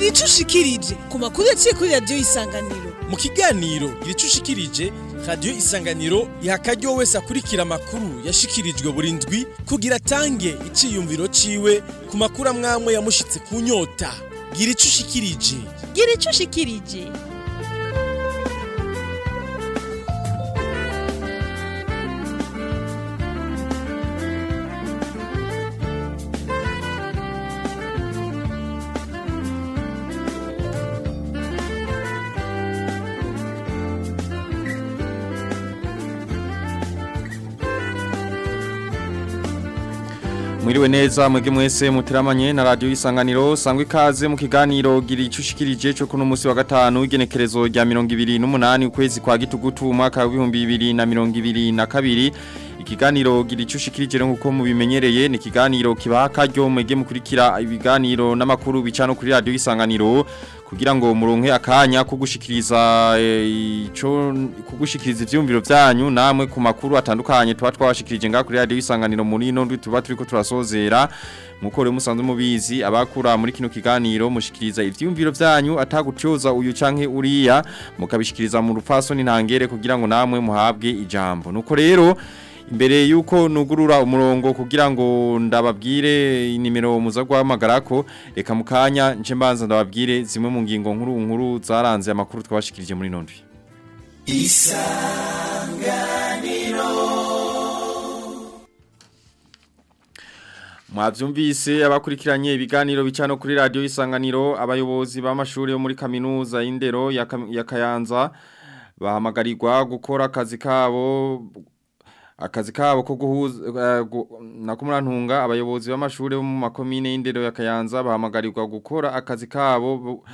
gira ico ushikirije ku makuru yaciye kuri radiyo isanganiro mu kiganiro gira ico ushikirije radiyo isanganiro iha akaryo wese akurikira amakuru yashikirijwe buri ndwi kugira atange iciyumviro ciwe ku makuru amwamwe yamushitse ku nyota gira ico ushikirije gira ico ushikirije Mwiriwe neza mwege mwese mutiramanye na radio isanganiro sangwe ikaze mu kiganiro gira icushikirije cyo kuno musi wa gatanu igenekerezo rya 28 ukwezi kwa gitugutu umwaka wa 2022 ikiganiro gira icushikirije nkuko mubimenyereye ni ikiganiro kibaha karyo mwege mukurikira ibiganiro n'amakuru bicano kuri radio isanganiro kugira ngo muronke akanya kugushikiriza ico kugushikiriza ivyumviro vyanyu namwe ku makuru atandukanye tuba twabashikirije nga kuri radio isanganiro muri no tuba turiko turasozera nkuko rero musanzwe mubizi abakura muri kino kiganiro mushikiriza ivyumviro vyanyu atagutyoza uyu canke uriya mukabishikiriza mu rupfasoni ntangere kugira ngo namwe muhabwe ijambo nuko rero Imbere yuko nugurura umurongo kugira ngo ndababwire inimero muza guhamagarako reka mukanya nce mbanza ndababwire zimwe mu ngingo nkuru nkuru zaranze amakuru twabashikirije muri nondwi. Isanganiro Mwavyumvise abakurikiranye ibiganiro bicano kuri radio Isanganiro abayobozi b'amashuri yo muri kaminuza y'indero ya, ya Kayanza bahamagarirwa gukora akazi kabo akazi kabo ko guhuza nakumurantunga abayobozi b'amashuri bo mu makomine y'indero ya Kayanza bahamagarirwa gukora akazi kabo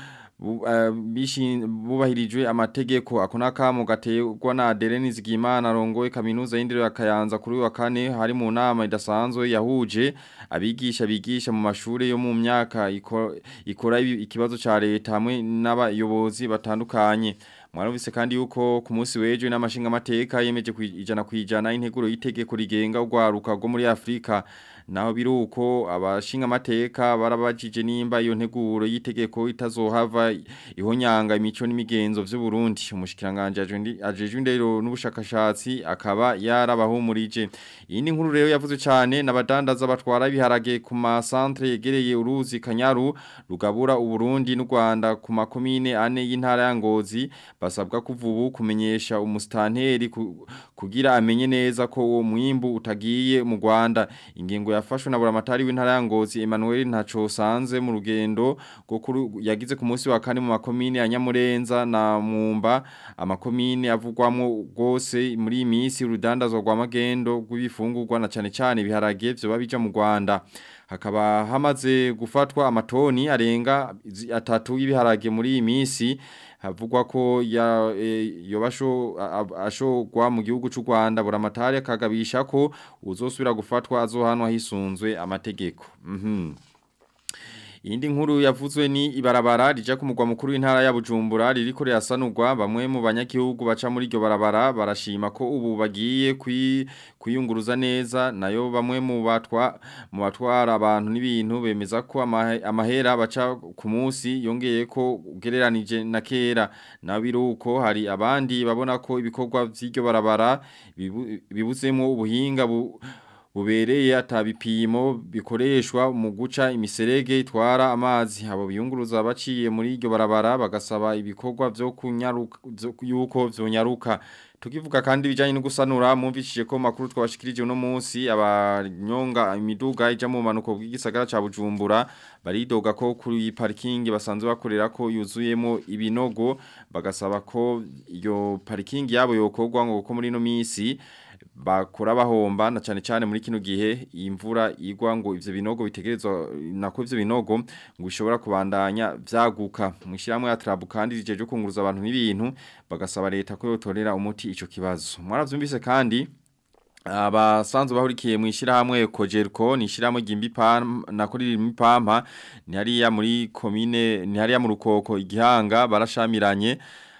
bubahirijwe amategeko ako nakamo gategwa na Adeline Zigimana rongoye kaminuza y'indero ya Kayanza kuri wa kane hari mu nama idasanzwe yahuje abigisha bigisha mu mashuri yo mu myaka ikora ikibazo ca leta hamwe n'abayobozi batandukanye Mwarumvise kandi yuko ku munsi w'ejo n'amashinga amateka yemeje kwijana kwijana integuro y'itegeko rigenga urwaruka rwo muri Afrika naho biruko abashinga amateka barabajije nimba iyo nteguro y'itegeko itazohava ihonyanga imico n'imigenzo vy'u Burundi umushikiranganje ajeje indero n'ubushakashatsi akaba yarabahumurije iyi ni nkuru rero yavuze cyane nabadandaza batwara ibiharage ku ma centre yegereye uruzi Kanyaru rugabura u Burundi n'u Rwanda ku makomine ane y'intara ya Ngozi basabwa kuvubu kumenyesha umustanteri kugira amenye neza ko uwo mwimbu utagiye mu Rwanda ingingo yafashwe na buramatari w'intara ya Ngozi Emmanuel ntaco sanze mu rugendo gwo yagize ku munsi wa kane mu makomine ya Nyamurenza na Mumba amakomine avugwamwo gose muri imisi urudandazwa rwa magendo rw'ibifungurwa na cane cane biharage vyo babija mu Rwanda hakaba hamaze gufatwa amatoni arenga atatu y'ibiharage muri iyi minsi havugwa ko ya yobasho ashogwa mu gihugu cy'u Rwanda buramatari akagabisha ko uzosubira gufatwa azohanwa hisunzwe amategeko mhm Indi nkuru yavuzwe ni ibarabara rija ku mugwa mukuru w'intara ya Bujumbura ririko ryasanurwa bamwe mu banyagihugu baca muri iryo barabara barashima ko ubu bagiye kwiyunguruza neza nayo bamwe mu batwa mu batwara abantu n'ibintu bemeza ko amahera baca ku munsi yongeye ko ugereranije na kera nabiruko hari abandi babona ko ibikorwa vy'iryo barabara bibuzemo ubuhinga bu bubereye atabipimo bikoreshwa mu guca imiserege itwara amazi abo biyunguruza baciye muri iryo barabara bagasaba ibikorwa byo kunyaruka yuko vyonyaruka tukivuga kandi bijanye no gusanura mumvishije ko makuru twabashikirije uno munsi abanyonga imiduga ija mu manuko bw'igisagara ca Bujumbura baridoga ko kuri parking basanzwe bakorera ko yuzuyemo ibinogo bagasaba ko iyo parking yabo yokorwa ngo ko muri no misi bakora bahomba na cyane cyane muri kino gihe imvura igwa ngo ivyo binogo bitegerezwa nako ivyo binogo ngo bishobora kubandanya vyaguka mwishiramwe ya trabu kandi rijeje kunguruza abantu n'ibintu bagasaba leta ko yotorera umuti ico kibazo mwaravyumvise kandi abasanzwe bahurikiye mu ishyirahamwe kojeriko ni ishyirahamwe ry'imbipampa nako riri mu ipampa ni hariya muri komine ni hariya mu rukoko igihanga barashamiranye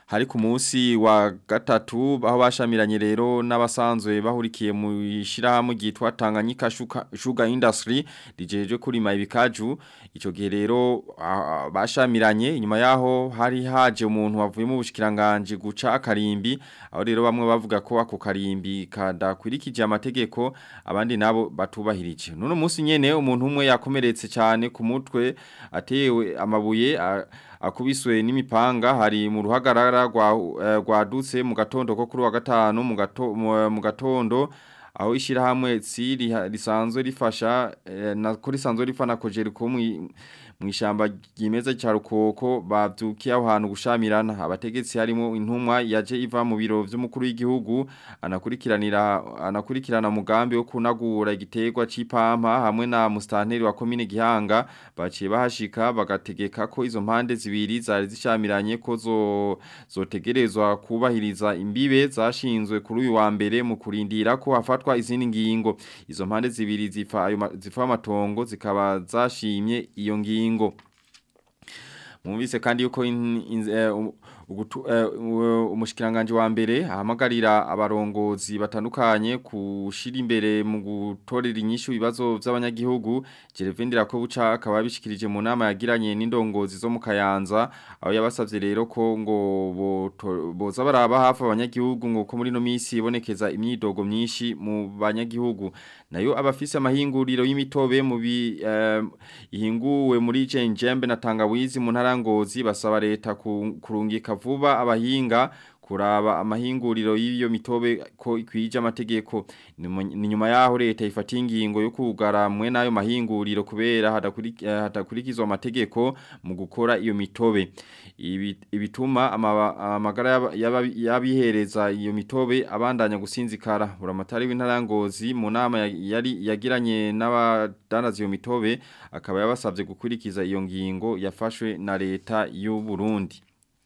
hari ku munsi wa gatatu aho bashamiranye rero n'abasanzwe bahurikiye mu ishirahamwe ryitwa Tanganyika Sugar Industry rijeje kurima ibikaju ico gihe rero ah, bashamiranye inyuma yaho hari haje umuntu wavuye mu bushikiranganje guca akarimbi aho rero bamwe bavuga ko ako karimbi kadakwirikije amategeko abandi nabo batubahirije none munsi nyene umuntu umwe yakomeretse cyane ku mutwe atewe amabuye a- akubiswe n'imipanga hari mu ruhagarara rwa eh, rwadutse mu gatondo ko kuri wa gatanu mu gato- mu- mu gatondo aho ishirahamwe tsiri risanzwe rifasha eh, na ko risanzwe rifana kojeri ko mu mwishamba ryimeza cya rukoko bavyukiye aho hantu gushamirana abategetsi harimo intumwa yaje iva mu biro vy'umukuru w'igihugu anakurikiranira anakurikirana mugambi wo kunagura igiterwa c'ipampa hamwe na mustanteri wa commune Gihanga baciye bahashika bagategeka ko izo mpande zibiri zari zishamiranye ko zo zotegerezwa kubahiriza imbibe zashinzwe kuri uyu wa mbere mu kurindira ko hafatwa izindi ngingo izo mpande zibiri zifa ayo ma- zifa amatongo zikaba zashimye iyo ngingo Mwumvise kandi yuko in, in, eh, um- ugutu, eh, u- umushikiranganje wa mbere ahamagarira abarongozi batandukanye kushira imbere mu gutorera inyishu ibibazo by'abanyagihugu Gervendera ko buca akaba bishikirije mu nama yagiranye n'indongozi zo mu Kayanza aho yabasavye rero ko ngo boto- boza baraba hafi abanyagihugu ngo ko muri no misi ibonekeza imyidogo myinshi mu banyagihugu nayo abafise amahinguriro y'imitobe mu bi eh, ihinguwe muri Jenjembe na Tangawizi mu ntarangozi basaba leta ku- kurungika vuba abahinga kuraba amahinguriro y'iyo mitobe ko ikwije amategeko ni mu- ni nyuma yaho leta ifata ingingo yo kugara mwe nayo mahinguriro kubera hadakuri- eh, hadakurikizwa amategeko mu gukora iyo mitobe Ibi- ibituma amaba- amagara y'aba- y'aba- y'abihereza iyo mitobe abandanya gusinzikara buramatari w'intarangozi mu nama ya- yari yagiranye n'abadandaza iyo mitobe akaba yabasabye gukurikiza iyo ngingo yafashwe na leta y'u Burundi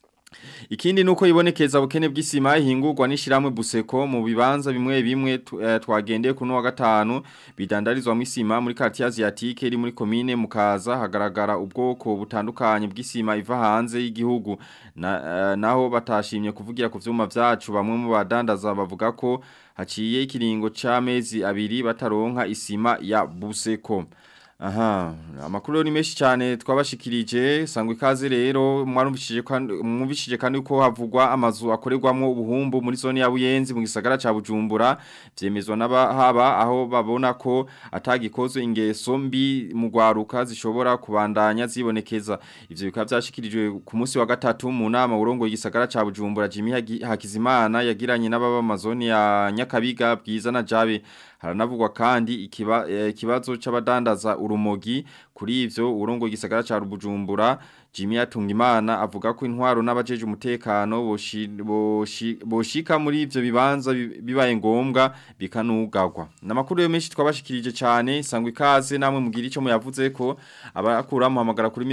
Ikindi nuko ibonekeza bukene bw'isima ihingurwa n'ishiramwe buseko mu bibanza bimwe bimwe tu- eh, twagendeye kuno wa gatanu bidandarizwa mu isima muri quartier asiatique iri muri commune mukaza hagaragara ubwoko butandukanye bw'isima iva hanze y'igihugu na, eh, naho batashimye kuvugira ku vyuma vyacu bamwe mu badandaza bavuga ko haciye ikiringo c'amezi abiri bataronka isima ya buseko Aha, amakuru ni menshi cyane twabashikirije sangwa ikaze rero mwarumvishije kandi mwumvishije kandi uko havugwa amazu akorerwamo ubuhumbu muri zone ya Buyenzi mu gisagara ca Bujumbura vyemezwa n'abahaba aho babona ko atagikozwe ingeso mbi mu gwaruka zishobora kubandanya zibonekeza ivyo bikaba byashikirijwe ku munsi wa gatatu mu nama urongo igisagara ca Bujumbura Jimmy Hagi- Hakizimana yagiranye n'ababa amazoni ya Nyakabiga bwiza na Jabe haranavugwa kandi ikiba, eh, ikibazo c'abadandaza urumogi kuri ivyo urongo igisagara ca Bujumbura Jimmy Atungimana avuga ko intwaro n'abajeje umutekano boshi- boshi- boshika muri ivyo bibanza bi- bibaye ngombwa bikanugagwa namakuru yo menshi twabashikirije cyane sangwa ikaze namwe mugira ico muyavuze ko abakura muhamagara kuri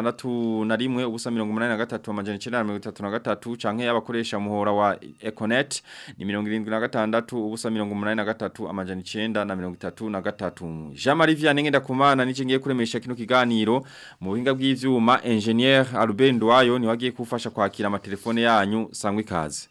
61 ubusa 83 amajana 933 canke abakoresha muhora wa Econet ni 76 ubusa 83 amajana 933 Jean Marie Vianney ndakumana nije ngiye kuremesha kino kiganiro mu buhinga bw'ivyuma engineer Albert Ndwayo ni wagiye kufasha kwakira amatelefone yanyu sangwa ikaze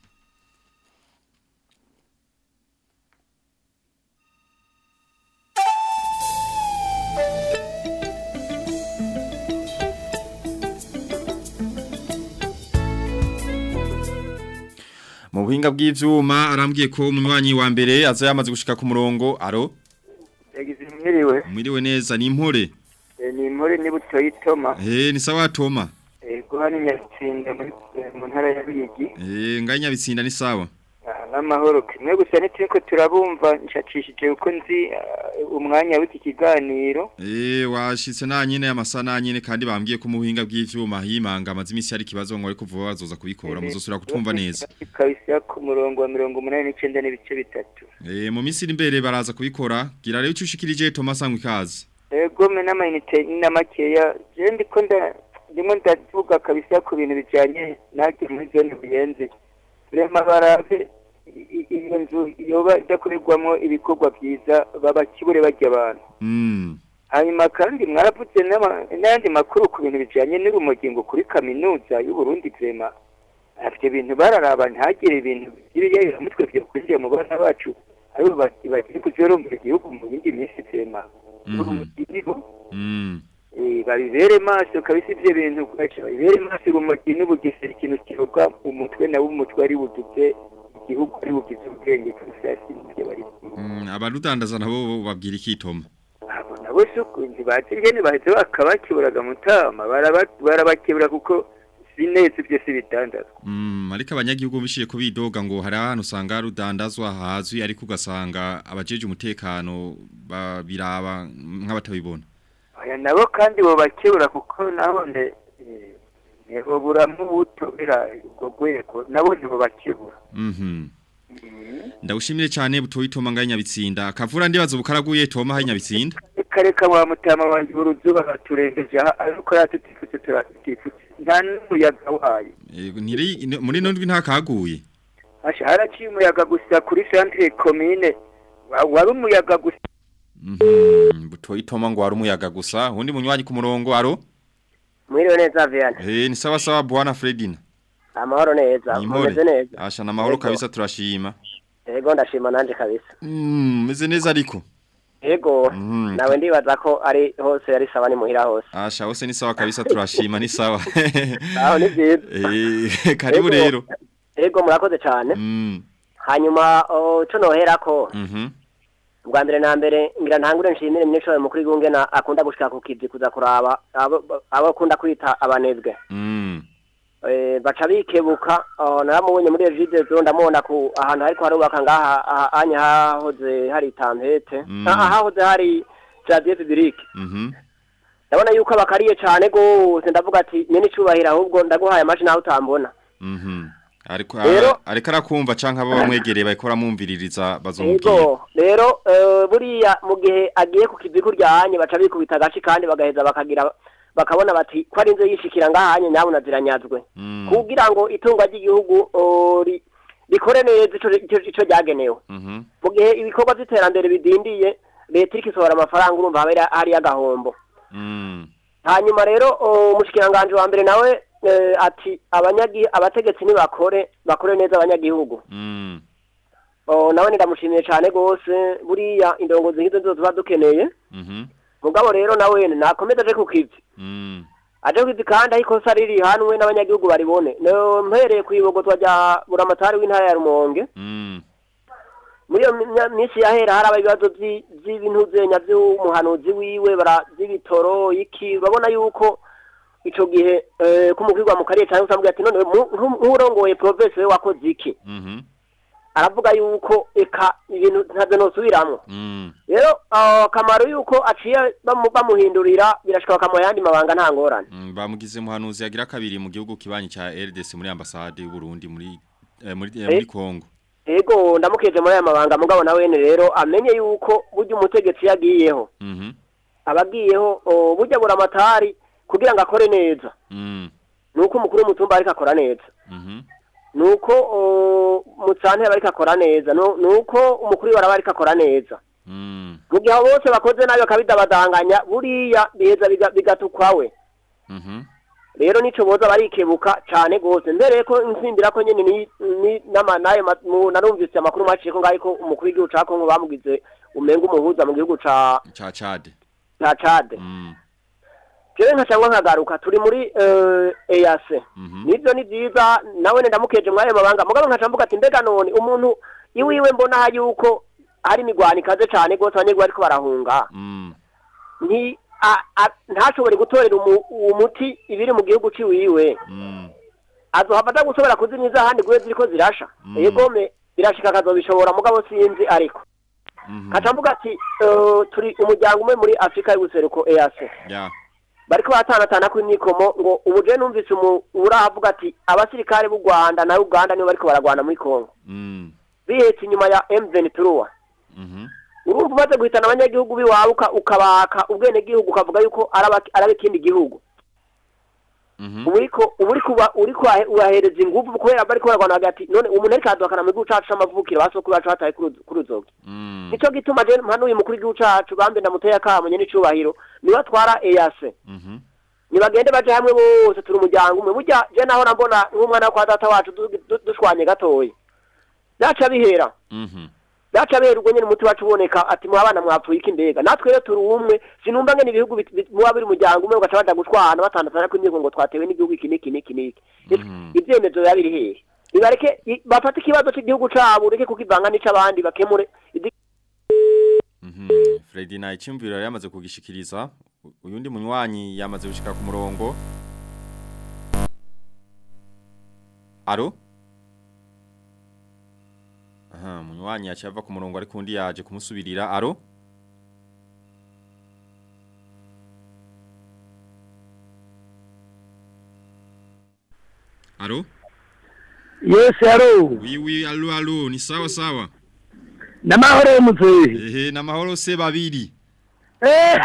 Mu buhinga bw'ivyuma arambwiye ko umunywanyi wa mbere aza yamaze gushika ku murongo aro yagize mwiriwe mwiriwe neza ni impore Eh, ni muri ni butoyi toma eh ni sawa Toma ego hano nyatsinda muri eh, mu ntara ya Bigi eh nganya bitsinda ni sawa Ah, n'amahoro kimwe gusa niteko turabumva nshacishije uko nzi ah, umwanya w'iki kiganiro eh washitse na nyine amasa na nyine kandi bambwiye ko mu buhinga bw'ivyuma himanga amazi imisi hari kibazo ngo ariko vuba bazoza kubikora muzosura kutwumva neza kabisa ku murongo wa mirongo umunani n'icenda n'ibice bitatu eh mu misi iri imbere baraza kubikora gira rero ucushikirije Toma sangwa ikaze ego me n'amayinite na makeya je ndiko nda ndimo ndavuga kabisa ku bintu bijanye nake muri zone buyenzi rema barabe i- i- iyo nzu yoba idakorerwamo ibikorwa byiza babakibure barya abantu mm hanyuma kandi mwaravuze n'ama- n'ayandi makuru ku bintu bijanye n'urumogingo kuri kaminuza y'uburundi vrema ivyo bintu bararaba ntagire ibintu by'ibiyayuramutwe vyo kwinjira mu bana bacu aribo bati bagiye kuzorongoza igihugu mu yindi minsi vyema Mhm. iriho Mm. Eh, babibere maso kabisa ivyo bintu kwaca babibere maso urumogi n'ubugesera ikintu kivuga umutwe nawe umutwe ari bugize igihugu ari bugize ubwenge kurusasi ivyo bari Mm, abarudandaza nabo babwira ikitoma. abo nabo suku ntibazi ingene baheze bakabakeburaga mutama baraba- barabakebura kuko si neza ivyo si bitandatu Mm, ariko abanyagihugu bishiye ko bidoga ngo hari ahantu usanga rudandazwa hazwi ariko ugasanga abajeje umutekano babiraba nk'abatabibona. aya nabo kandi bobakebura kuko nabone eh, ntiboburamwo ubutobera ubwo rwego nabo ntibobakebura Mhm. Ndawushimire cyane butoyi Toma nganya bitsinda. Akavura ndibaza bukaraguye Toma hari nyabitsinda. reka reka wa mutama wanjye uruzuba baturengeje aha ariko yatutifutse turatifutse nta n'umuyaga wayo Eh, Ntiri ne- muri nondwi nta kaguye. Asha haraciye umuyaga gusa kuri centre commune wa- wari umuyaga gusa Mhm. Butoyi Toma ngo hari umuyaga gusa. Undi munywanyi ku murongo aro? mwiriwe neza Vian Eh ni sawa sawa bwana Fredina. amahoro neza Ni mumeze impore. neza Asha na mahoro Yego. kabisa turashima. yego ndashima nanje kabisa Mm, meze neza ariko. yego Mhm. nawe ndibaza ko ari hose ari sawa ni muhira hose Asha hose ni sawa kabisa turashima ni sawa. aho ni byiza Eh karibu Yego. rero. yego murakoze cyane Mm. hanyuma oh, co noherako Mhm. bwa mbere na mbere ngira ntangure nshimire minisitiri mukuru w'igihugu na akunda gushika ku kivi kuza kuraba abo abo akunda kwita abanebwe Mm. Eh, baca bikebuka oh, naramubonye muri Egide zo ndamubona ku ahantu hariko harubaka ngaha aha- anya hahoze hari tampete Mm. aha hahoze hari jardin public Mhm. ndabona yuko abakariye cane gose ndavuga ati nyene icubahiro ahubwo ndaguhaye amashi nawe utambona Mhm. Ariko Rero- ariko arakumva canka abo bamwegereye bariko baramwumviririza bazomubwira. yego rero eh, buriya mu gihe agiye ku kivi kuryanye baca bikubita agashi kandi bagaheza bakagira bakabona bati ko ari inzu yishikira ngahanye nyabuna ziranyazwe Mm. kugira ngo itunga ry'igihugu oh, ri- rikore neza ico ico- ico ryagenewe Mhm. mu gihe ibikorwa by'iterambere bidindiye leta iriko isohora amafaranga urumva haba hari agahombo Mm. hanyuma rero oh, umushikiranganje wa mbere nawe eh, ati abanyagi abategetsi nibakore bakore neza abanyagihugu Mm. oh, nawe ndamushimiye cane gose buriya indongozi nk'izo nizo tuba dukeneye Mhm. mugabo rero nawe nakomeza aje ku kivi Mm. aje ku kivi kandi aho ikosa riri hanwe n'abanyagihugu baribone No, mpereye kwibogotwa rya buramatari w'intara ya rumonge Mm. muri iyo mi- minsi yahera haraba ibibazo vyi- vy'ibintu vyenya vy'umuhanuzi wiwe bara vy'ibitoro iki urabona yuko ico gihe eh, kumukirwa mu kariye cyangwa usamubwira ati none mu- nku- nk'urongoye province we wakoze iki Mhm. aravuga yuko eka ibintu ntavyo nosubiramwo Mm. rero ah, akamaro yuko aciye bamu- bamuhindurira birashika bakamuha ayandi mabanga nta ngorane Mm, bamugize muhanuzi yagira kabiri mu gihugu kibanyi ca RDC muri ambassade y'u Burundi muri eh, muri eh, muri Kongo. ego ndamukeje muri aya mabanga mugabo nawe rero amenye yuko burya umutegetsi yagiyeho Mhm. abagiyeho oh, burya buramatari kugira ngo akore neza Mm. nuko umukuru w'umutumba ariko akora neza Mhm. nuko oh, mutsante ariko akora neza nu- nuko umukuru w'ibaraba ariko akora neza Mm. mu gihe abo bose bakoze nabi bakabidabadanganya buriya biheza biga- bigatukwawe Mhm. rero nico boza barikebuka cane gose mbere ko nsimbira ko nyene ni, ni nama nayo ma- mu- narumvise amakuru maciye ko ngaho ko umukuru w'igihugu ca Kongo bamugize umenga umuhuza mu gihugu ca Cha Chad. ca Chad Mm. jewe nkacangwa nkagaruka turi muri eh, EAC Mhm. nivyo ni vyiza nawe ndamukeje mwayo mabanga mugabo nkaca mvuga ati mbega none umuntu iwiwe mbona yuko hari imigwano ikaze cane gose abanyegwa ariko barahunga Mm. nti a- a- ntashobore gutorera umu- uwo muti ibiri mu gihugu ciwiwe Mm. azohava aza gushobora kuzimiza ahandi guhe ziriko zirasha Mm. yegome birashika akazobishobora mugabo sinzi ariko Mhm. kaca mvuga ati eh, turi umuryango umwe muri afurika y'ubuseruko EAC Ya. bariko baratanatana kw'imyikomo ngo ubu je numvise umu- uravuga ati abasirikare b'u Rwanda na Uganda nibo bariko baragwana muri Kongo Mm. bihetse inyuma ya M23 Mhm. urumva umaze guhitana abanyagihugu biwawe uka- ukabaka ubwenegihugu ukavuga yuko araba araba ikindi gihugu Mhm. ubu uriko ubu uriko uba- uriko urahe- urahereza inguvu kubera bariko baragwana hagati none umuntu ariko aduhakana mu gihugu cacu c'amavukiro basokuru bacu bataye kuru- kuruzoga Mm. nico gituma je mpanuye umukuru w'igihugu cacu bambe ndamuteye akamo nyene icubahiro niwe atwara EAC Mhm. nibagende baje hamwe bose turi umuryango umwe burya je nahora mbona nk'umwana wo kwa data wacu du- du- dushwanye gatoya byaca bihera Mhm. byaca bihera ubwo nyene umuti wacu uboneka ati mwa bana mwapfuye iki mbega natwe rero turi umwe sinumva ngene ibihugu bit- bit- muba biri umuryango umwe ugaca baja gushwana batandukana ko imigo ngo twatewe n'igihugu iki n'iki n'iki n'iki Mhm. ivyemezo biba biri hehe nibareke i- bafate ikibazo c'igihugu cabo ureke kukivanga n'ic'abandi bakemure idi- Mhm. Freddy na icyumviro yari yamaze kugishikiriza U- uyundi munywanyi yamaze gushika ku murongo Aro Aha munywanyi yacava ku murongo ariko undi yaje kumusubirira aro Aro Yes, alo. Oui oui allo allo ni sawa sawa Namahoro muzee. Ehe namahoro se babiri Eh.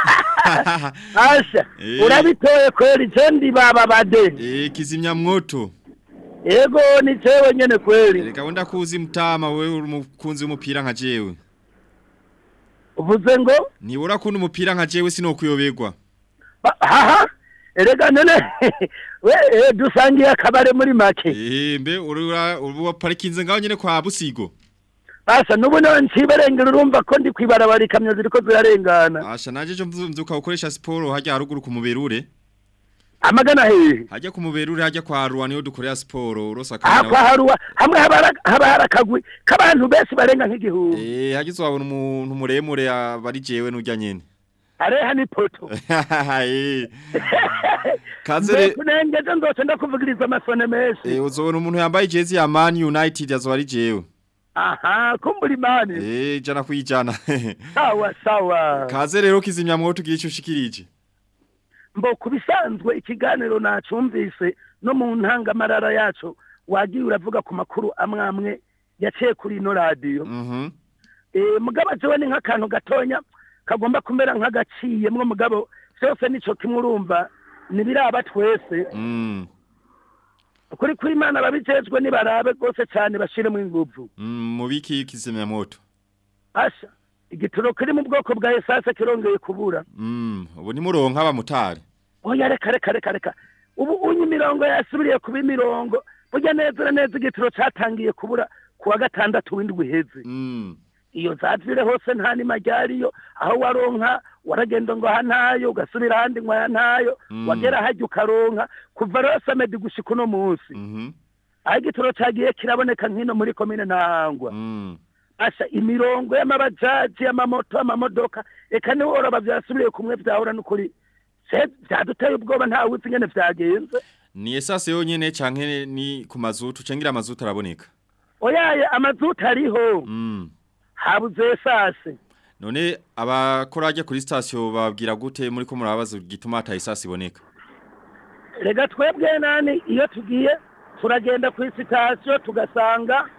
Asha. Eh. Urabitoye kweli jendi baba bade. Eh kizimya mwoto Yego ni jewe nyene kweli. Reka wenda kuzi mtama wewe uri umukunzi w'umupira nka jewe Uvuze ngo Nibura kundi umupira nka jewe sinokuyoberwa ba- haha. Erega none we eh, dusangiye akabare muri make. Eh mbe urura ubu parikinze ngaho nyene kwa busigo Asha nubu nawe nciberengera urumva ko ndi kwibarabara ikamyo ziriko zirarengana. Asha naje jo mvu- mvyuka ukoresha siporo hajya haruguru ku muberure Amagana hehe. hajya ku muberure hajya kwa ruwa niyo dukorera siporo urosa Aha kwa kamera haruwa hamwe haba haba harakagwi k'abantu benshi barenga nk'igihumbi. Eh hagize wabona umuntu muremure abari jewe nujya nyene Areha ni poto. Eh Kaze re- kunengeze ndoce ndakuvugiriza amasone menshi Eh uzobona umuntu yambaye jezi ya Man United yazo ari jewe aha kumbura imani Eh jana kwijana sawa sawa Kaze rero kizimya mwoto ugira icyo ushikirije mbo kubisanzwe ikiganiro nacumvise no mu ntangamarara yacu wagiye uravuga ku makuru amwe amwe yaciye kuri ino radiyo Mhm eh mugabo jewe ni nk'akantu gatonya kagomba kumera nk'agaciye mwo mugabo byose nico kimwe urumva nibiraba twese Mm kuri kuri imana babijejwe nibarabe rwose cyane bashiremo inguvu Mm, mubiki kizimya moto asha igituro kiri mu bwoko bwa esase kirongeye kubura Mm, ubu ni muronka abamotari oya reka reka reka reka ubu unye imirongo yasubiriye kuba imirongo burya neza na neza igituro catangiye kubura ku wa gatandatu w'indwi iheze Mm, iyo zavire hose nta nima ryariyo aho waronka waragenda ngo aha ntayo ugasubira ahandi ngo aya ntayo Mm. wagera hajya ukaronka kuva rero samedi gushika uno munsi mhm, aho igituro cagiye kiraboneka nk'ino muri komine ntahangwa mm, asha imirongo y'amabajaji y'amamoto amamodoka eka niho oroba vyasubiriye kumwe vyahora n'ukuri se vyaduteye ubwoba ntawe uzi ingene vyagenze ni esase yonyene canke ni ku mazutu cengira amazutu araboneka oyaye amazuta ariho Mm, habuze esase none abakora ajya kuri station bababwira gute muri ko murabaza gituma ata esase iboneka rega twebwe nani iyo tugiye turagenda ku sitasiyo tugasanga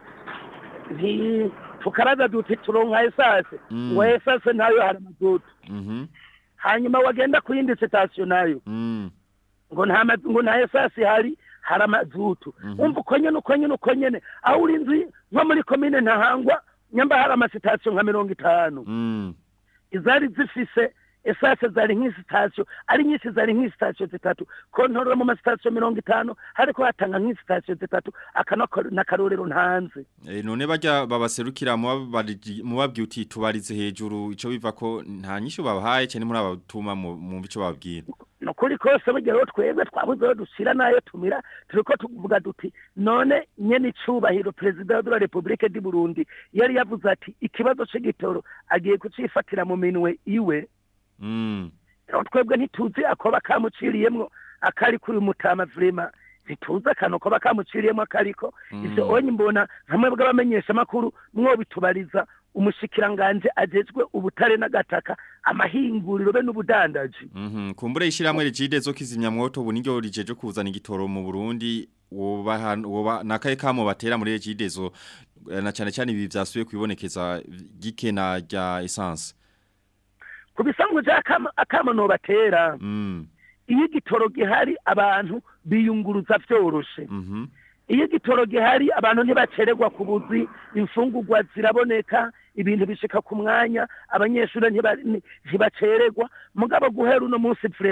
nti tukaraza duti turonka esase Mm. ngo esase ntayo hari amazutu Mhm, hanyuma wagenda ku yindi sitasiyo nayo mm, ngo nta ma- ngo nta esasi hari hari amazutu Mhm. umva uko nyene uko nyene uko nyene aho uri inzu nko muri komine ntahangwa nyamba hari amasitasiyo nka mirongo itanu mm, izari zifise esase zari nk'isitasiyo ari nyinshi zari nk'isitasiyo zitatu kontorora mu masitasiyo mirongo itanu hariko hatanga nk'isitasiyo zitatu aka nako- n'akarorero ntanze Eh, none bajya babaserukira mubabariji- mubabwiye uti tubarize hejuru ico biva ko nta nyishu babahaye cyane muri abatuma mu mu bico babwira nukuri kose burya rero twebwe twabuze aho dushira n'ayo tumira turiko tuvuga duti none nyene icubahiro perezida wa la repubulike di burundi yari yavuze ati ikibazo c'igitoro agiye kucifatira mu minwe iwe Mm, rero twebwe ntituzi akoba kamuciriyemwo akari kuri mutama vrema ntituzi akantu koba kamuciriyemwo akariko ivyo Mm. onye mbona nkamwe bw'abamenyesha makuru mwobitubariza umushikiranganje ajejwe ubutare n'agataka amahinguriro be n'ubudandaji mhm, kumbure ishiramwe rigide zo kizimya mwoto ubu niryo rijeje kuzana igitoro mu Burundi woba woba nakaye kamo batera muri rigidezo eh, na cyane cyane ibi vyasubiye kwibonekeza gikena rya essence ku bisanzwe vya akama- akamo nobatera mm, iyo igitoro gihari abantu biyunguruza vyoroshe mhm, iyo igitoro gihari abantu ntibacererwa ku buzi imfungurwa ziraboneka ibintu bishika ku mwanya abanyeshuri ntiba- ni- ntibacererwa mugabo guhera uno munsi vrema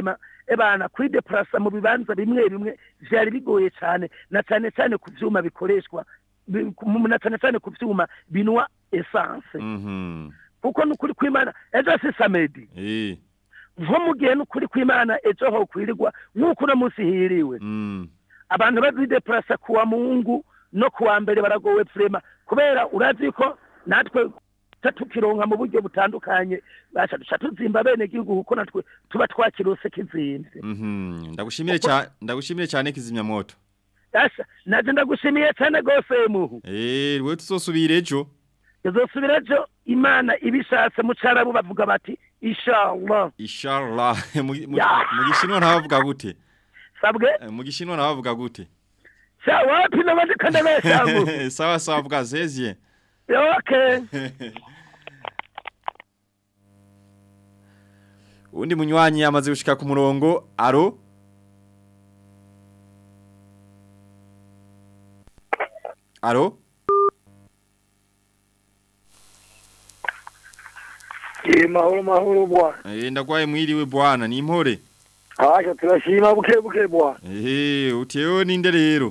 ebana kuri deplasa mu bibanza bimwe bimwe vyari bigoye cyane na cyane cyane ku vyuma bikoreshwa bi- ku- na cyane cyane ku vyuma binwa essence Mhm. kuko nukuri kwimana ejo si samedi Eh. nko mu gihe nukuri kwimana ejo ho kwirirwa nk'uko uno munsi hiriwe Mm. abantu bazideplasa kuwa mungu no kuwa mbere baragowe vrema kubera urazi ko natwe tuca tukironka mu buryo butandukanye basha duca tuzimba bene gihugu kuko natwe tuba twakirose kizimvye Mhm. Ndagushimire cyane ndagushimire cyane kizimya moto. asha naje ndagushimiye cyane gose muhu Eh, wewe tuzosubira ejo. izosubira ejo imana ibishatse mu carabu bavuga bati inshallah Inshallah. Mu mu- Ya. mu gishinwa ntabavuga gute? sabwe Eh, Mu gishinwa ntabavuga gute? sha wapi nabandi kanda beshamu Sawa sawa vuga zezye. okay Undi munywanyi yamaze gushika ku murongo. Aro? Aro? Eh mahoro mahoro bwana. Eh ndagwaye mwiriwe bwana ni impore. Aje turashima buke buke bwana. Eh utewe ninde rero?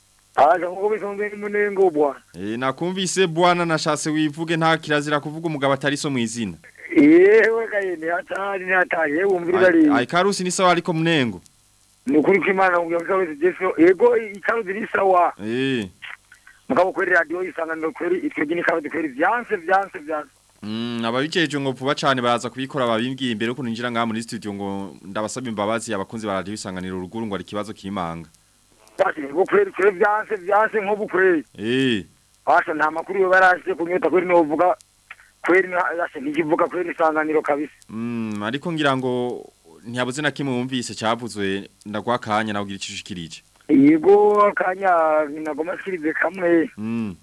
Aje nkuko bisonze ni munengo bwana. Eh nakumvise bwana nashatse wivuge nta kirazira kuvuga umugabo atari so mwizina. Yewe kaye ni hatari ni hatari yewe umvira Ai ari. ai, karusi ni sawa ariko munengo. Ni ukuri kwimana ngo karusi jeso ego ikarusi ni sawa. Eh. Mugabo kweri radio isanganiro kweri itwege ni karusi kweri vyanse vyanse vyanse. Mm ababijeje ngo vuba cyane baraza kubikora babimbwiye imbere ko ninjira ngaha muri studio ngo ndabasaba imbabazi abakunzi ba radio isanganiro uruguru ngo ari kibazo kimanga. Basi ngo kweri kweri vyanse vyanse nkobu kweri. Eh. Asha nta makuru yo barashye kunyota kweri no vuga kweri asha nikivuga kweri isanganiro kabisa. Mm ariko ngira ngo ntiyabuze na kimwe wumvise cyavuzwe ndagwa kanya nawe ugira icyushikirije. Yego kanya nagoma shirize kamwe. Mm.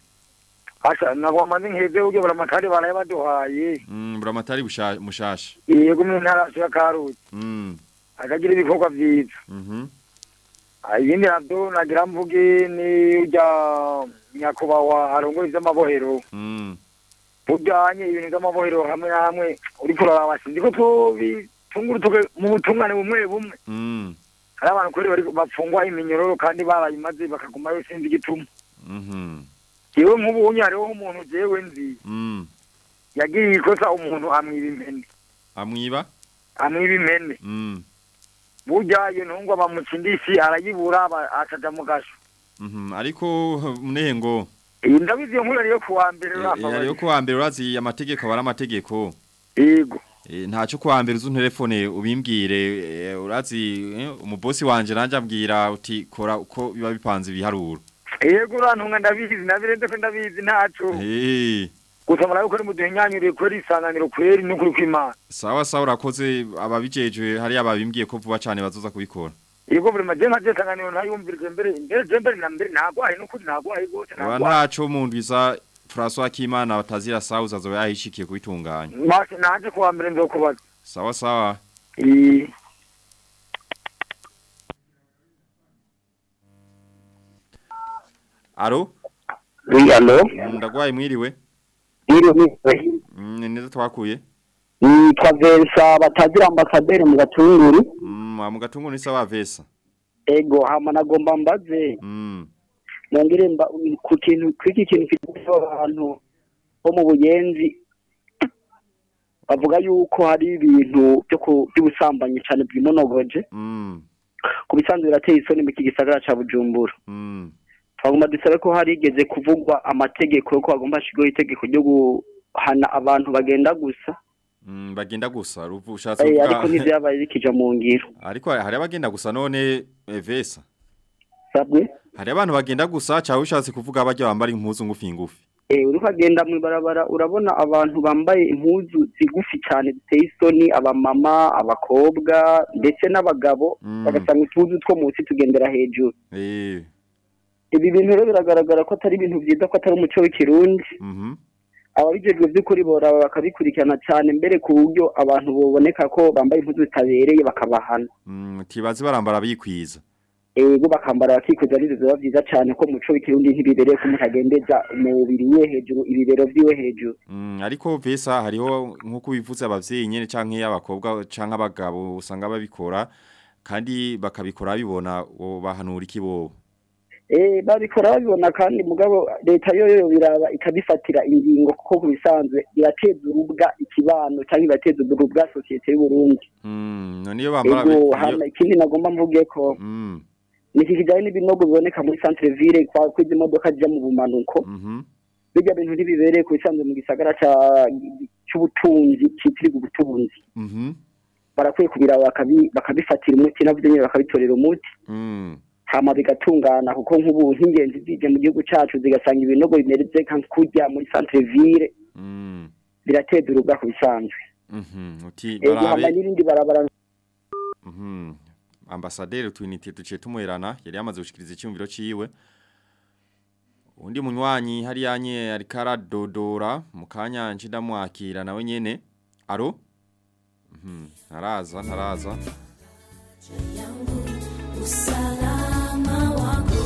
Asha nagwa manzi nkeze uge baramatari baraye baduhaye. Mm buramatari busha- mushasha. yego mu ntara ya karusi Mm. akagira ibikorwa byiza Mhm. Ah, ibindi nabyo nagira mvuge ni ujya nyakubahwa arongora iby'amabohero Mm. ujyanye ibintu by'amabohero hamwe na hamwe uri kuraba sinzi ko tubitungura mu butungane bumwe bumwe Mm. hari abantu kuri bari bapfungwa iminyororo kandi barayimaze bakagumayo sinzi igituma Mhm. yewe nk'ubu unye hariho umuntu jewe nzi Mm. yagiriye ikosa umuntu amwiba impene Amwiba? amwiba impene Mm. burya iyo ntungwa bamucindisi arayibura aba- akaja mu gasho Mhm. Ariko munengo iyi ndabizi iyo nkuru ariyo kuwa mbere Eh, urapfa ariyo bari. kuwa mbere urazi amategeko abara amategeko yego Eh, ntacyo kuwa mbere uzu telefone ubimbwire eh, urazi eh, umubosi wanje nanje ambwira uti kora uko biba bipanze ibiharuro yego urantunga ndabizi nabirenze ko ndabizi ntaco eh gusa murabe ko ari muduhenyanyuriye kweri isanganiro kweri n'ukuri kw'imana sawa sawa urakoze ababijejwe hari ababimbwiye ko vuba cyane bazoza kubikora yego buri maje nka je isanganiro ntayumvirije mbere mbere je mbere na mbere nagwaye n'ukuri nagwaye gose aba nagwaye ntaco mu ndwiza François Kimana batazira sauza azoba yahishikiye kubitunganya mashe naje kuwa mbere nzokubaza sawa sawa Eh, aro Oui, allo Mm, ndagwaye mwiriwe Mwiriwe mwiriwe Mm, ni neza twakuye nitwa Vensa batazira ambasaderi mu gatunguru Mm, mu gatungo ni sawa vesa ego hama nagomba mbaze Mm. nongere mba ku kintu kwiki kintu kidufasha abantu bo mu buyenzi bavuga yuko hari ibintu byo ku- by'ubusambanyi cyane bwimonogoje Mm. ku bisanzwe birateye isoni mu iki gisagara ca Bujumbura Mm. twagomba dusabe ko harigeze kuvugwa amategeko yo ko hagomba hashirwaho itegeko ryo guhana abantu bagenda gusa Mm, bagenda gusa ruvu ushatse Eh, kuvuga ariko ntivyabaye bikija mu ngiro ariko hari abagenda gusa none eh, vesa sabwe hari abantu bagenda gusa cyangwa ushatse kuvuga bajya bambara impuzu ngufi ngufi Eh, uri kagenda mu ibarabara urabona abantu bambaye impuzu zigufi cyane ziteye isoni abamama abakobwa ndetse n'abagabo Mm. bagasanga utuzu two munsi tugendera hejuru eh ibi bintu rero biragaragara ko atari ibintu byiza ko atari umuco w'ikirundi mhm ababijejwe by'ukuri boraba bakabikurikirana cyane mbere ku buryo abantu boboneka ko bambaye impuzu zitabereye bakabahana mm, tibazi barambara bikwiza ego bakambara bakikuza n'ibyo biba byiza cyane ko umuco w'ikirundi ntibibereye ko umuntu agendeza umubiri we hejuru ibibero vyiwe hejuru Mm, ariko vesa hariho nkuko bivuze abavyeyi nyene canke abakobwa canke abagabo usanga babikora kandi bakabikora bibona wo bahanura iki bobo eh babikora babibona kandi mugabo leta yo yo biraba ikabifatira ingingo kuko kubisanzwe irateza urubwa ikibano cyangwa ibateza urubwa societe y'u Burundi mm none iyo bambara ego iyo- hama ikindi nagomba mvuge ko mm niki kijanye n'ibinogo biboneka muri centre ville kwa kwizi imodoka zija mu bumanuko mhm bijya bintu ntibibereye ku bisanzwe mu gisagara ca c'ubutunzi citiriwe ubutunzi mhm barakwiye kubiraba bakabi- bakabifatira umuti navyo nyene bakabitorera umuti mm hama bigatungana kuko nk'ubu nk'ingenzi zije mu gihugu cacu zigasanga ibinogo bimereze nka kurya muri centre ville mm birateza urubwa ku bisanzwe mhm uti ego hama barabe n'irindi barabara mhm ambasaderi twinite tuciye tumuherana yari yamaze gushikiriza icyumviro ciwe undi munywanyi hari yanye ari karadodora mu kanya ndamwakira nawe nyene aro mhm ntaraza ntaraza Usalama wako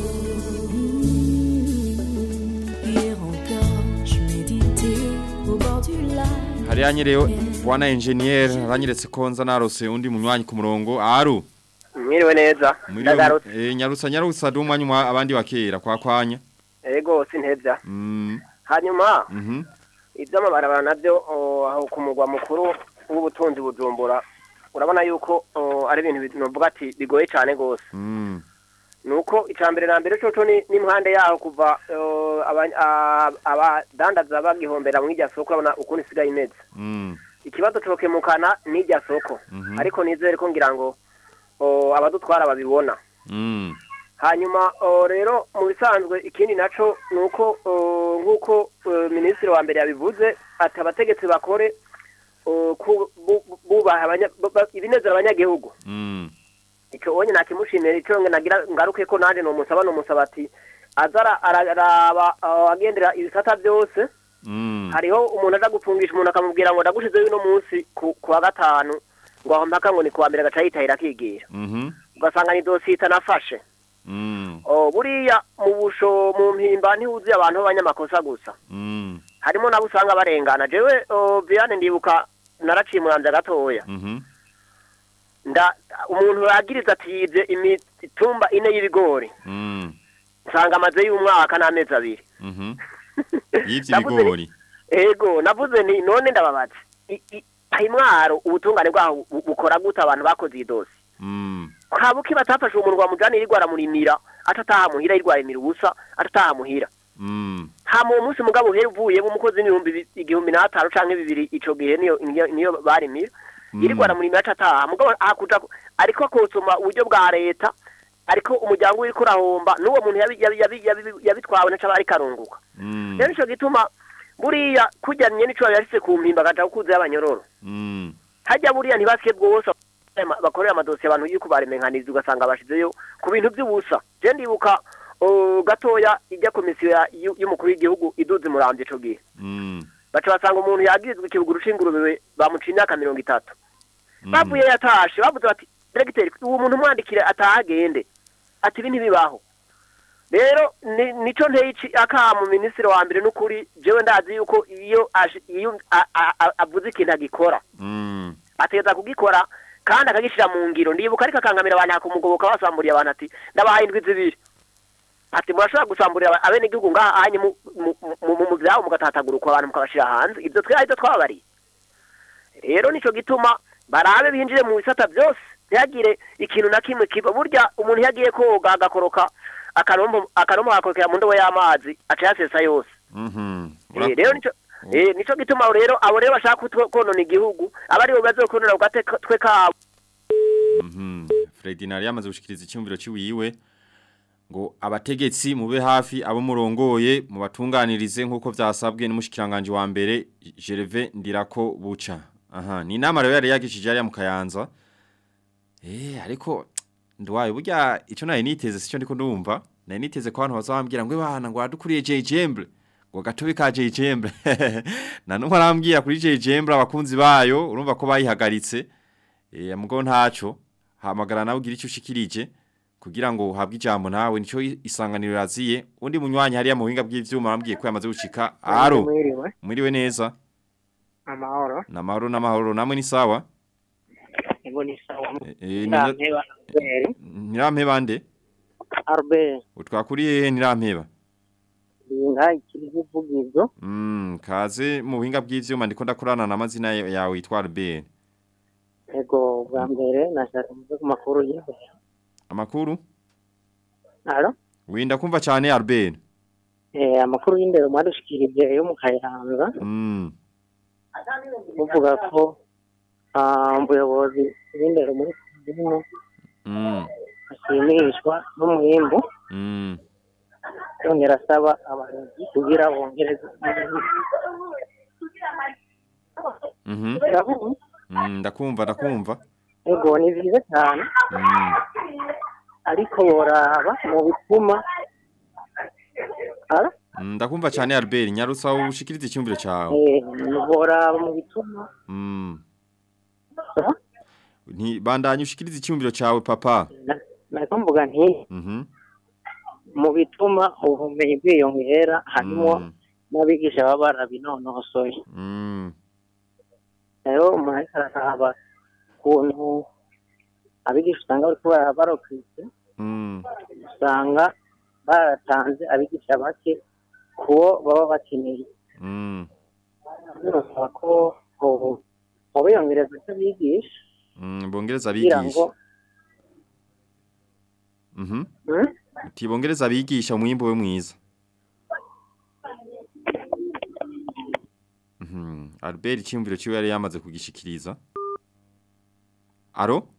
Hier encore, je méditais au bord du lac hari yanye rero bwana engineer aranyeretse ko nza narose undi munywanyi ku murongo aro mwiriwe neza ndagarutse eh nyarutsa nyarutsa dumwanya umwa abandi bakera kwa kwanya ego sintevya mm hanyuma mhm ivy'amabarabara navyo o, aho ku mugwa mukuru w'ubutunzi bujumbura urabona yuko o, ari ibintu bi- novuga ati bigoye cane gose mm nuko icambere na mbere coco ni n'impande yaho kuva o, aba- a- abadandaza bagihombera mw'irya soko urabona ukuntu isigaye imeze mm ikibazo cokemukana n'irya soko Mhm. ariko nizere ko ngira ngo o, abadutwara babibona mm hanyuma o, rero mu bisanzwe ikindi naco ni uko o, nk'uko o, minisitiri wa mbere yabivuze ati abategetsi bakore o, ku- bu- bu- bubaha abanya- ba- ba- ibinezera abanyagihugu mm icyo wonye nakimushimira icyo nge nagira ngaruke ko nanjye nomusaba nomusaba ati aza ara- araraba uh, agendera ibisata byose mm hariho umuntu aza gupfungisha umuntu akamubwira ngo ndagushizeho uno munsi ku ku wa gatanu ngo aho mpaka ngo ni ku wa mbere agaca yitahira akigira mhm ugasanga ni dosiye itanafashe mm Oh, buriya mu busho mu mpimba ntihuzuye abantu b'abanyamakosa gusa mm harimo nabo usanga barengana jewe oh, Viane ndibuka naraciye umuranza gatoya mhm nda umuntu yagiriza ati yibye imitumba ine y'ibigori mm nsanga amaze y'umwaka n'amezi abiri mhm yivye Navuze ni- ibigori ego navuze ni none ndababaza I- i- imwaro ubutungane bwaho bu- bukora gute abantu bakoze iyi dosi mm kabuki batafashe umuntu wamujana yirirwa aramurimira atataha muhira yirirwa arimira ubusa atataha muhira mm hama uwo munsi mugabo uhera uvuyemo umukozi n'ibihumbi bi- igihumbi n'atanu canke bibiri ico gihe niyo niyo, niyo barimira yirirwa aramurimira atataha mugabo hakuja ariko akosoma uburyo bwa leta ariko umuryango uriko urahomba n'uwo muntu yabi- yabi- yabi- yabi- yabitwawe naco aba ariko arunguka mm rero nico gituma buriya kurya nyene ico yashitse ku mpimba agaca kukuza y'abanyororo mm hajya buriya ntibasike bwose bakorera amadosiye abantu yuko baremenkaniriza ugasanga bashizeyo ku bintu by'ubusa je ndibuka o, gatoya ijya komisiyo ya- y'u- y'umukuru w'igihugu iduze muramvye ico gihe mm baca basanga umuntu yagirizwa ikibuguru c'ingurube bamuciye imyaka mirongo itatu bavuye yatashe bavuze bati diregiteri uwo muntu umwandikire atahagende ati ibi ntibibaho rero ni- nico nteye ici- akamu minisitiri wa mbere n'ukuri jewe ndazi yuko iyo aje- iyo a- a- a- avuze ikintu agikora mm ategeza kugikora kandi akagishira mu ngiro ndibuka ariko akangamira abantu akumugoboka basamburiye abantu ati ndabahaye indwi zibiri ati murashobora gusamburira aba- abenegihugu ngaha anye mu mu- mu- mu vyabo mugatatagurukwa abantu mukabashira hanze ivyo twe arivyo twababariye rero nico gituma barabe binjire mu bisata byose ntihagire ikintu na kimwe kiba burya umuntu iyo agiye koga agakoroka akarombo akarombo agakorokera mu ndobo y'amazi aca yasesa yose mhm Eh, rero nico eh nico gituma rero abo rero bashaka kutwo- konona igihugu abari bo bazokonona ugate twe kabo Mhm. Fredinari yamaze gushikiriza icyumviro ciwiwe ngo abategetsi mube hafi abo murongoye mu batunganirize nkuko vyasabwe n'umushikiranganje wa mbere Gervais Ndirako buca. Aha, ni inama rero yari yagishije ari mu Kayanza. Eh, ariko ndwaye burya ico naye niteze sico ndiko ndumva. Naye niteze ko abantu bazambwira ngo bana ngo adukuriye JJemble. Ngo gatobe ka JJemble. Na numwe arambwira kuri JJemble abakunzi bayo urumva ko bayihagaritse. Eh mugo ntaco hamagara nawe ugira icyo ushikirije kugira ngo uhabwe ijambo nawe nico isanganiro raziye undi munywanyi hariya mu buhinga bw'ivyuma bambwiye ko yamaze gushika aro Mwiriwe. mwiriwe neza Amahoro. namahoro namahoro namwe ni sawa Ego ngo ni sawa Eh, ni- Ntirampeba Albert Ntirampeba nde? Albert Utwakuriye hehe Ntirampeba? inka ikiri vugizo Mm, kaze mu buhinga bw'ivyuma ndiko ndakorana n'amazina yawe yitwa Albert. ego bwa mbere nashaka kuvuga ku makuru y'imbere Amakuru? alo Winda kumva cyane Albert. eh amakuru y'indero mwadushikirije yo mu Kayanza Mm. buvuga ko ah umuyobozi w'indero muri Kizino Mm. ashimishwa n'umwimbu Mm. yongera asaba abayobozi kugira bongereze Mhm. Urabona? Mm, ndakumva ndakumva. ego ni byiza cyane Mm. ariko boraba mu bituma Alo? Mm, Ndakumva cyane Albert nyarutsa ushikirize icyumviro cyawe. Eh, boraba mu bituma Mm. Nti bandanye ushikirize icyumviro cyawe papa. nariko mvuga nti Mhm. mu bituma ubumenyi bwiyongera harimo Mm. n'abigisha baba barabinonosoye Mm. rero umuntu ariko araraba ukuntu abigisha usanga bariko bara- barokritse Mm. usanga baratanze abigisha bake kuwo baba bakeneye Mm. birasaba ko ubu mu biyongereza cy'abigisha Mm, bongereza kugira ngo abigisha. Mhm. Hmm? Uti bongereza abigisha umwimbo we mwiza. Mhm. Albert icyumviro cyiwe yari yamaze kugishikiriza. Aro?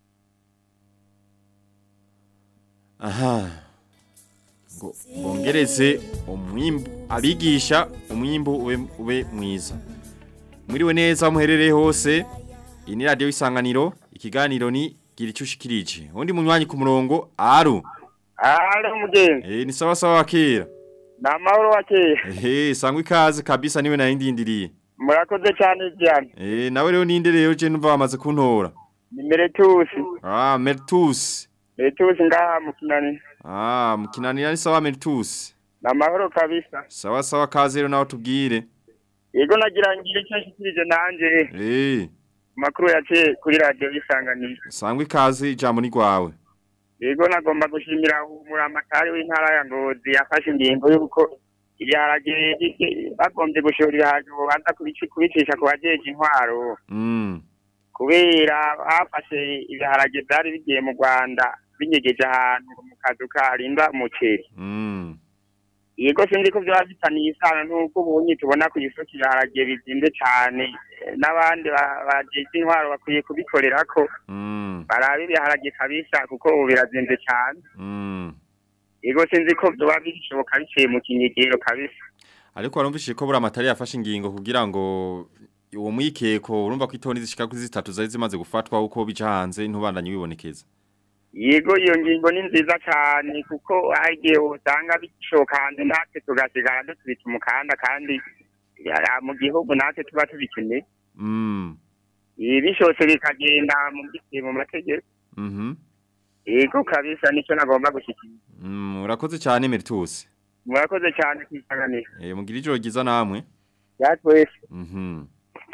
Aha. Ngo bongereze umwimbo abigisha umwimbo ube, ube mwiza. Mwiriwe neza muherereye hose. Iyi ni radio isanganiro, ikiganiro ni gira icyo ushikirije. Undi munywanyi ku murongo, aro. Alo mugenzi. Eh ni sawa sawa wakera. Na mahoro wakera. Eh sangwa ikaze kabisa niwe narindindiriye. Murakoze cyane cyane. Eh nawe rero ninde rero je numva bamaze kuntora. Ni Meretusi. Ah Mertus. Meretusi ngaha mu kinani. Ah mukinanira ni sawa Mertus. Na mahoro kabisa. Sawa sawa kaze rero nawe tubwire. Yego nagira ngire icyo nshikirije nanje. Eh Makuru yaciye kuri radio isanganiro. sangwa ikaze ijambo ni gwawe. Yego nagomba gushimira umuramatari w'intara ya Ngozi yafashe ingingo y'uko ibiharage bagombye gushora ibiharage babanza kubici- kubicisha ku bajeje intwaro Mm. kubera bafashe ibiharage byari bigiye mu Rwanda binyegeje ahantu mu kazu karinda umuceri Mm. yego sinzi ko byaba bifitaniye isano n'uko ubunye tubona ku isoko ibiharage bizimbe cyane Eh, n'abandi ba- bajeje intwaro bakwiye kubikorera ko Mm. barabe ibiharage kabisa kuko ubu birazinze cyane Mm. yego sinzi ko byoba bishoboka biciye mu kinyegero kabisa Ariko warumvishije ko buri amatari yafashe ingingo kugira ngo uwo mwikeko urumva ko itoni zishika kuri zitatu zari zimaze gufatwa uko bija hanze ntubandanye wibonekeza. yego iyo ngingo ni nziza cyane kuko hari igihe usanga bishoka hanze natwe tugasigara dutubita umukanda kandi ya- mu gihugu natwe tuba tubikeneye Mm. ibi bishose bikagenda mu biciye mu mategeko Mhm. yego kabisa nicyo nagomba gushyikiriza Mm, urakoze cyane Mertus. murakoze cyane kwisanganira Eh mugira ijoro ryiza namwe. yatwese Mhm.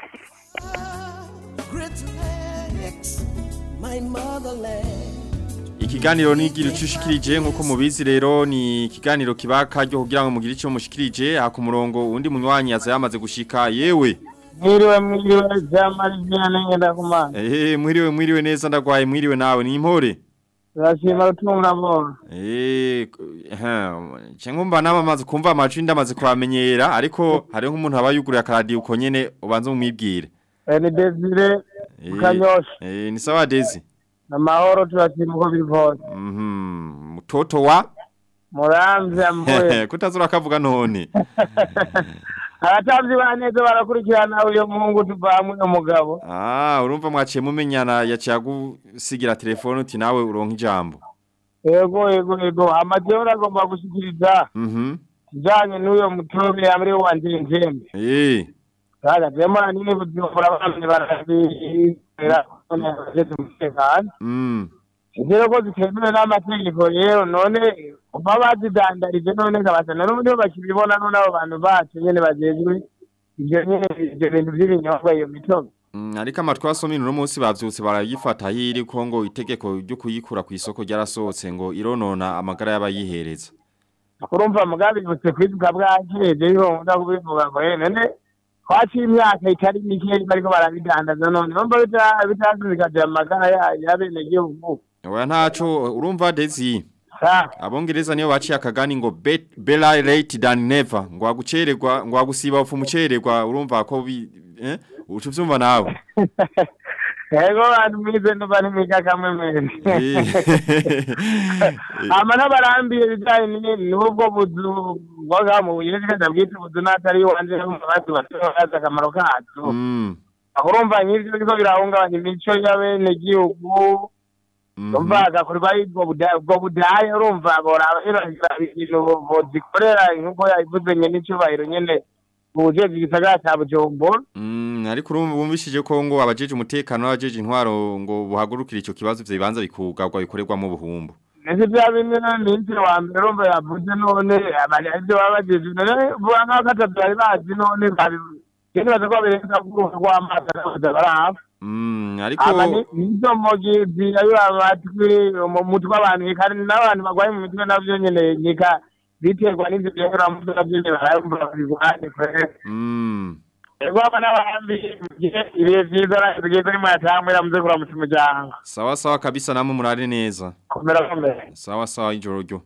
Great lakes, my motherland. Ikiganiro nigira ucushikirije nkuko mubizi rero ni ikiganiro kibaka ryo kugira ngo mugire icyo mushikirije ha ku murongo undi munywanyi yaza yamaze gushika yewe. Mwiriwe mwiriwe jamari vyana ngenda kumana. Eh mwiriwe mwiriwe neza ndagwaye mwiriwe nawe ni impore. Turashima gutunga bona. Eh ha cyangwa nama amaze kumva amajwi ndamaze kwamenyera ariko hari nk'umuntu aba yuguriye akaradi uko nyene ubanza umwibwire. Eh, Ni Desire Eh, Kanyosha. Eh ni sawa Dezi. Na mahoro turashima uko biri kose. Mhm. Mutoto wa Muramvya mvuye. Kutazura kavuga none. Abatamvyi ba neza barakurikirana uyo muhungu tuvamwe umugabo. Ah, urumva mwaciye mumenyana yaciye agusigira telefone uti nawe uronka ijambo. Yego yego yego amajeho agomba gushikiriza Mhm. kijanye n'uyo mutobe yamri wanje njembe. Eh. Kaga jema nini bujumbura bamwe barabira none bageze umutekano. Mm. Rero ko zitemewe n'amategeko rero none uba bazidandarije none kabasana n'ubu nibo bakibibona none abo bantu bacu nyene bajejwe ivyo nyene ivyo bintu vy'ibinyobwa iyo mitobe Mm, ariko amatwi asomye uno munsi bavyutse barayifata hiri ko ngo itegeko ryo kuyikura ku isoko ryarasohotse ngo ironona amagara y'abayihereza urumva mugabe butse kwivuga bwakeje yo nkunda kubivuga ngo eh none twaciye imyaka itari mike bariko barabidandaza none urumva bita- bitazikaje amagara ya- y'abenegihugu oya ntaco urumva Dezi sa abongereza niyo baciye akagani ngo bet- better late than never ngo agucererwa ngo agusiba ufu mucererwa urumva ko bi eh ucu vyumva nawe yego bantu mwize nuba ntimwiga kamwe mwene ama n'abarambiye bijanye ni- n'ubwo buzu bwoga mu buyezi kandi bwite ubuzu n'atari iwanje n'abandi bazi akamaro kacu Mm. aho urumva nk'ivyo biriko birahungabanya imico y'abenegihugu urumva hagakorwa ubwo buda- ubwo budaya urumva boraba ibintu bozikorera nk'uko yabivuze nyene icubahiro nyene bujejwe igisagara ca bujumbura Mm, ariko urumva bumvishije ko ngo abajeje umutekano n'abajeje intwaro ngo buhagurukira ico kibazo ivyo bibanza bikugarwa bikorerwamo ubuhumbu Nese vya bimwe minsi wa mbere urumva yavuze none abari ivyo baba bajeje none vuga nk'aho atatu bari bazi none babi baza ko babirenza kuruha rw'amazi akabaza barahafa Mm, ariko aba ni nizo mogi zirabira amatwi mu mutwe abantu kandi n'abantu barwaye mu mitwe navyo nyene nika biterwa n'ivyo vyahera mu mutwe navyo nyene barayumva babirwanye kwere Mm. ego aba n'abahambi ibihe vyiza bigeze rimwe yatangwira muze kuramutsa umuryango Sawa sawa kabisa namwe murare neza. komera komera Sawa sawa ijoro ryo.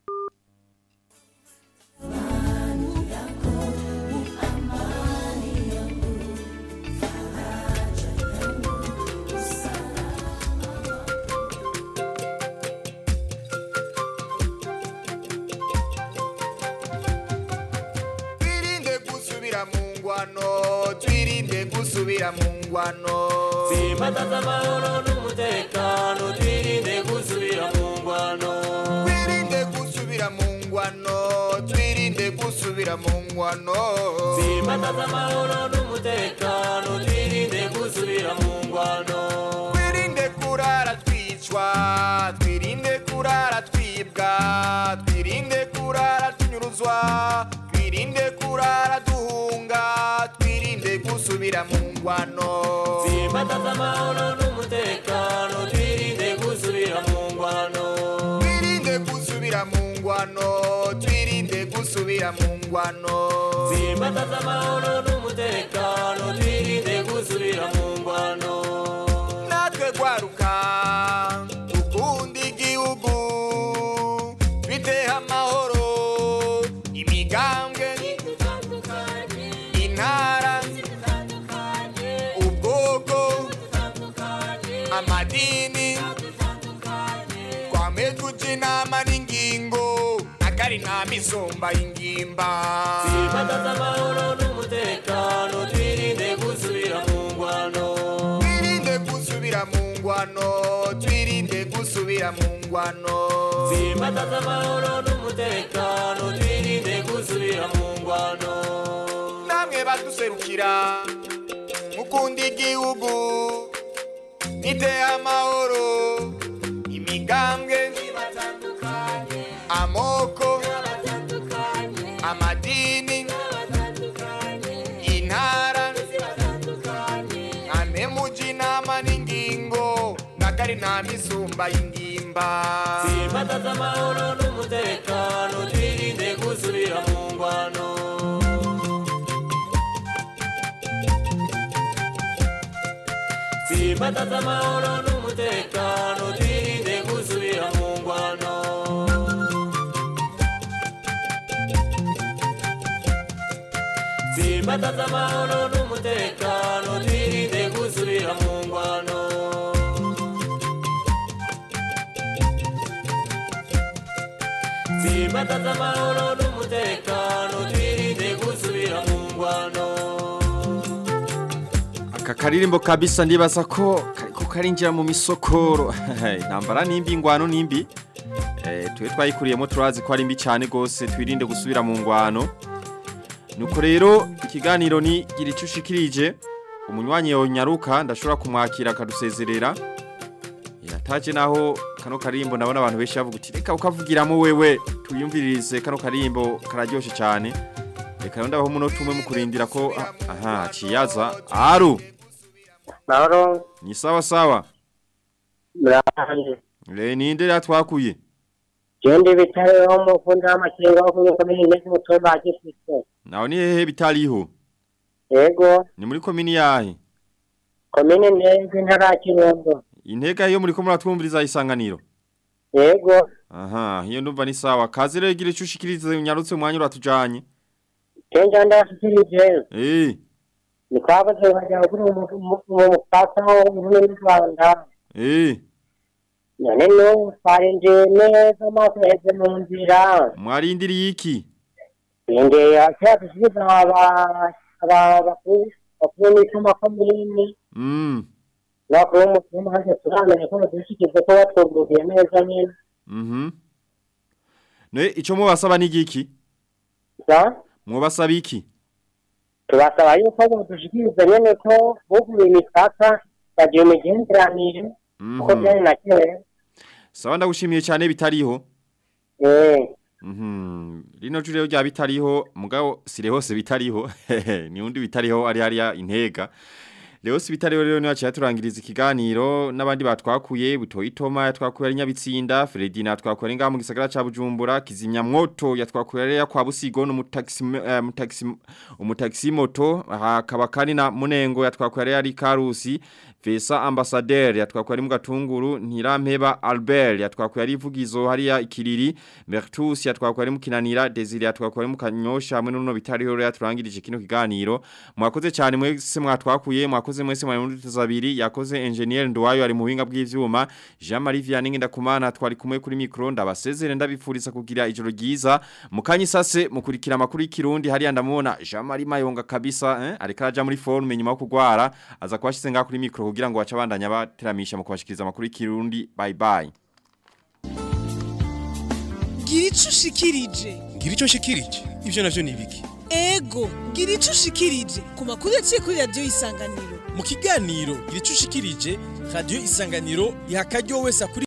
twirinde gusubira mu ngwano twirinde gusubira mu ngwano Simbataza amahoro n'umutekano twirinde gusubira mu ngwano twirinde gusubira mu ngwano twirinde gusubira mu ngwano Simbataza amahoro n'umutekano twirinde gusubira mu ngwano twirinde kurara twicwa twirinde kurara twibwa twirinde kurara tunyuruzwa twirinde kurara duhunga twirinde gusubira mu ngwano Simbataza amahoro n'umutekano twirinde gusubira mu ngwano twirinde gusubira mu ngwano twirinde gusubira mu ngwano Simbataza amahoro n'umutekano twirinde gusubira mu ngwano natwe gwaruka dukunda igihugu biteha amahoro imigambwe intara ubwoko amadini twame tuja inama n'ingingo akari nta misumba y'ingimba Simbataza amahoro n'umutekano twirinde gusubira mu ngwano twirinde gusubira mu ngwano twirinde gusubira mu ngwano Simbataza amahoro n'umutekano twirinde gusubira mu ngwano namwe baduserukira mukunda igihugu niteye amahoro imigambwe amoko amadini intara ane muji inama n'ingingo ngagari nta misumba y'ingimba Simbataza amahoro n'umutekano twirinde gusubira mu ngwano Simbataza amahoro n'umutekano twirinde gusubira mu ngwano Simbataza amahoro n'umutekano twirinde gusubira mu ngwano Simbataza amahoro n'umutekano twirinde gusubira mu ngwano Aka karirimbo kabisa ndibaza ko kariko karinjira mu misokoro. Intambara nimbi ingwano nimbi. Eh twe twayikuriyemo turazi ko ari mbi cyane gose twirinde gusubira mu ngwano. Nuko rero ikiganiro ni gira icyo ushikirije umunywanyi yonyaruka ndashobora kumwakira akadusezerera. Yataje naho kano karimbo nabona abantu benshi bavuga uti reka ukavugiramo wewe tuyumviririze kano karimbo kararyoshe cyane. Reka rero ndabaho umunota umwe mu kurindira ko aha ciyaza aru Mahoro. Ni sawa sawa. Murahaje. Le ninde yatwakuye? Jendi bitare ho mu kunda amakenga ho kunyuka muri nezi mutumba agifise. Naho ni hehe bitariho? Yego. Ni muri komini yahe? Komine nezi ntara Kirundo. Intega yo muri ko muratwumviriza isanganiro. Yego. Aha, hiyo ndumva ni sawa. Kazi rero gira icushikirize unyarutse umwanya uratujanye. Kenja ndashikirije. Eh, Ni kwabaze bajya kuri mu mupaka w'Uburundi n'u Rwanda. eh, None no twarinjiye neza amaso yaheze mu nzira. mwarindiriye iki? Nge akira dusubiza aba aba bakuru bakuru n'icuma komini. Mm, Nakuru w'umutima haje turamenya ko badushikize ko batwuguruye neza nyine. mhm. Ne ico mubasaba ni giki? Sa? Mubasaba iki? Tubasaba yuko badushikiriza nyene ko buguruye imipaka bagiye mu migenderanire uko Mhm. byari na kera. Sawa ndagushimiye cyane bitariho. Eh. Mhm. Rino jure rya bitariho mugabo sire hose bitariho. ni undi bitariho ari hariya intega. Leo si bitariho rero ni wacha turangiriza ikiganiro n'abandi batwakuye butoyi Toma yatwakuye ari nyabitsinda Fredina yatwakuye ari ngaha mu gisagara ca Bujumbura kizimya mwoto yatwakuye ari ya kwa Busigo no mutaxi uh, mutaxi umutaxi moto hakaba kandi na Munengo yatwakuye ari Karusi Vesa ambassadeur yatwakuye ari mu gatunguru Ntirampeba Albert yatwakuye ari ivugizo hariya ikiriri Bertus yatwakuye ari mu kinanira Desire yatwakuye ari mu kanyosha hamwe n'uno bitariho rero yaturangirije kino kiganiro mwakoze cyane mwese mwatwakuye mwakoze mwese mwari muri tuzabiri yakoze engineer Ndwayo ari mu buhinga bw'ivyuma Jean Marie Vianney ndakumana twari kumwe kuri micro ndabasezere ndabifuriza kugira ijoro ryiza mukanyi sase mukurikira amakuru y'ikirundi hariya ndamubona Jean Marie Mayonga kabisa eh ariko araja muri forme nyuma yo kugwara aza kwashize ngaha kuri micro kugira ngo baca bandanya bateramisha mu kubashikiriza amakuru y'ikirundi bye bye gira ico ushikirije ngira ico nshikirije ivyo navyo ni ibiki ego gira ico ushikirije ku makuru yaciye kuri radiyo isanganiro mu kiganiro gira ico ushikirije radiyo isanganiro iha akaryo wese akuri